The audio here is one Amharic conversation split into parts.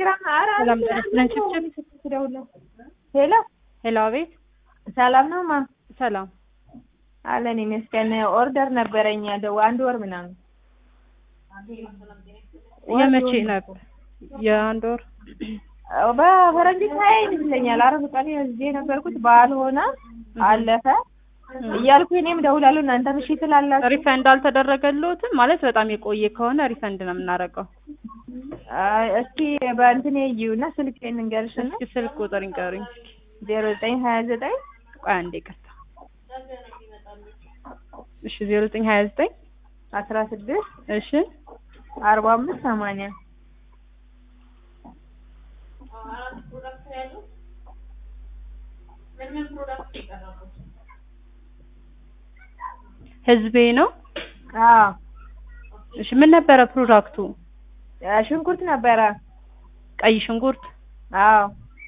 ቴሌግራም ኧረ ሰላም ጤና ይስጥልን ችብችብ ስደውልለት ሄሎ ሄሎ አቤት ሰላም ነው ማ ሰላም አለን ይመስገን ኦርደር ነበረኝ ደው አንድ ወር ምናምን የመቼ ነበር የአንድ ወር በፈረንጆች ሀያ ይመስለኛል አረብ ቀን እዚህ የነበርኩት በዓል ሆነ አለፈ እያልኩ እኔም እደውላለሁ እናንተም እሺ ትላላችሁ ሪፈንድ አልተደረገልዎትም ማለት በጣም የቆየ ከሆነ ሪፈንድ ነው የምናደርገው አይ እስኪ በእንትን ይዩና ስልኬን እንገርሽና እስኪ ስልክ ቁጥር ይንገሩኝ እስኪ ዜሮ ዘጠኝ ሀያ ዘጠኝ ቆይ አንዴ ይቅርታ እሺ ዜሮ ዘጠኝ ሀያ ዘጠኝ አስራ ስድስት እሺ አርባ አምስት ሰማንያ ህዝቤ ነው አዎ እሺ ምን ነበረ ፕሮዳክቱ ሽንኩርት ነበረ ቀይ ሽንኩርት አዎ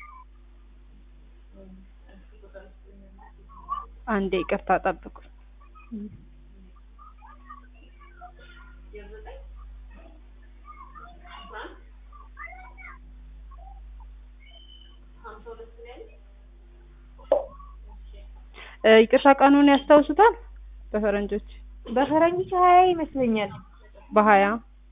አንዴ ይቅርታ ጠብቁ ይቅርታ ቀኑን ያስታውሱታል በፈረንጆች በፈረንጆች ሀያ ይመስለኛል በሀያ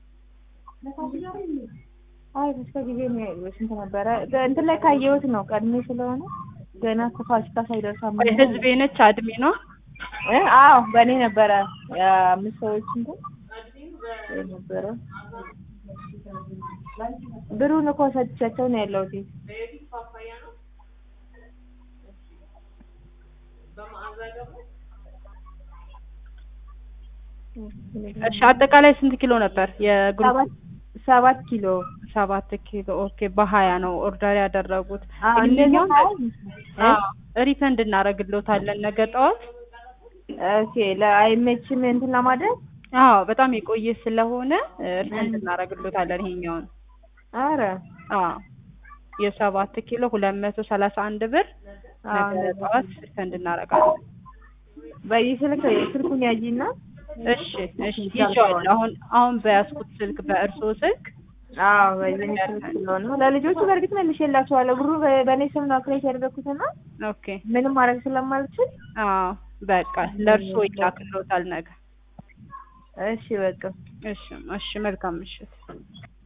አይ በስከ ጊዜ ነው ስንት ነበረ እንትን ላይ ካየሁት ነው ቀድሜ ስለሆነ ገና ከፋሲካ ሳይደርስ ቆይ ህዝቤ ነች አድሜ ነው እ አዎ በእኔ ነበረ የአምስት ሰዎች እንትን ነበረ ብሩን እኮ ሰጥቻቸው ነው ያለሁት እሺ አጠቃላይ ስንት ኪሎ ነበር የግሩፕ ሰባት ሰባት ኪሎ ሰባት ኪሎ ኦኬ በሀያ ነው ኦርደር ያደረጉት አዎ እንደዛ ይሄኛውን ሀያ ይመስለኛል። አዎ ሪፈንድ እናደርግልዎታለን ነገ ጠዋት ኦኬ ለአይመችም እንትን ለማድረግ አዎ በጣም የቆየ ስለሆነ ሪፈንድ እናደርግልዎታለን ይሄኛውን አረ አዎ የሰባት ኪሎ ሁለት መቶ ሰላሳ አንድ ብር አዎ ነገ ጠዋት ሪፈንድ እናደርጋለን በዚህ ስልክ ስልኩን ያጂና እሺ እሺ ይዤዋለሁ አሁን አሁን በያዝኩት ስልክ በእርስዎ ስልክ አዎ በዚህ ስልክ ስለሆነ ለልጆቹ በእርግጥ መልሼላቸዋለሁ ብሩ በ- በእኔ ስም ነው ክሬት ያደረኩትና ኦኬ ምንም ማድረግ ስለማልችል አዎ በቃ ለእርስዎ ይላክልዎታል ነገ እሺ በቃ እሺ እሺ መልካም ምሽት